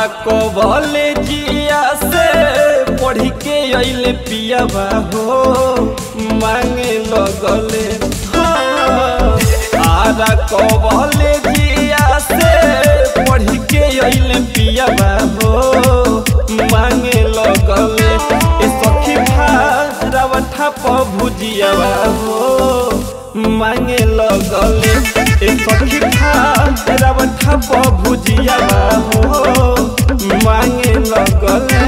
कबले जिया से पढ़ के अइले पियाबा हो मांगे लगले हाँ। आरा कबले जिया से पढ़ के अइले पियाबा हो मांगे लगले ए सखी भारावठा प भुजियाबा हो मांगे लगले ए सखी भारावठा प भुजियाबा हो मांगे लगले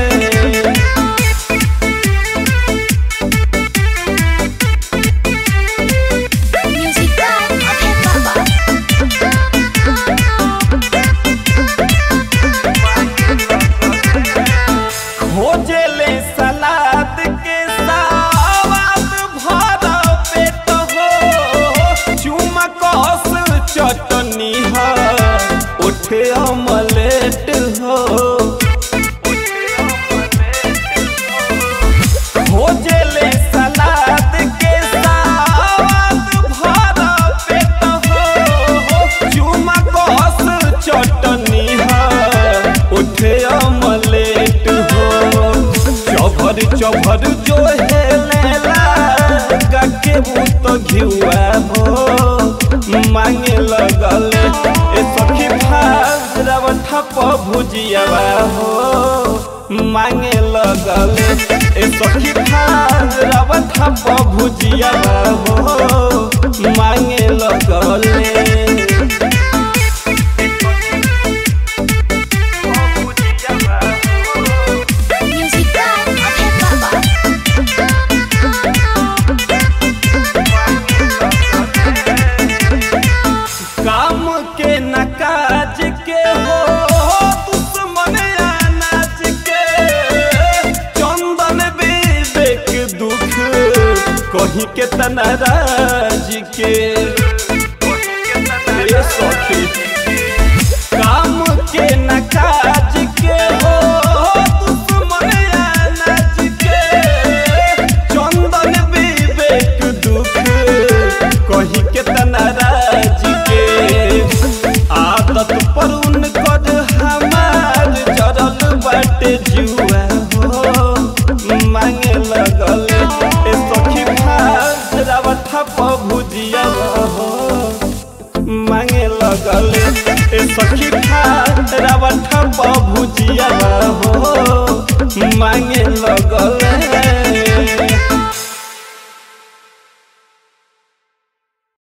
Music by Abhay Baba. खोजेले सलाद के सावाद भरा पेट हो चुमा कस चटनी है उठे अमलेट हो खोजेले सलाद के सावाद भरा पेट हो चुमा कस चटनी है उठे अमलेट हो चभर चभर जो है लेला के भूत घिउआ हो मांगे लगल ए सखी भाव ठप भुजियावा हो मांगे लगल ए सखी भाव ठप भुजियावा हो मांगे लगले Music by Abhay Baba. काम के न काज के हो दुश्मन अनाज के चंदन विवेक दुख कहीं के तनाराज के ए सखी काम के न काज के हो दुश्मन अनाज के चंदन विवेक दुख कही के तनाराज के आदत पर उनकर हमार जरल बाटे जुआ हो मांगे लगल ए सखी भारावठा प भुजिया हो मांगे लगल ए सखी भारावठा प भुजिया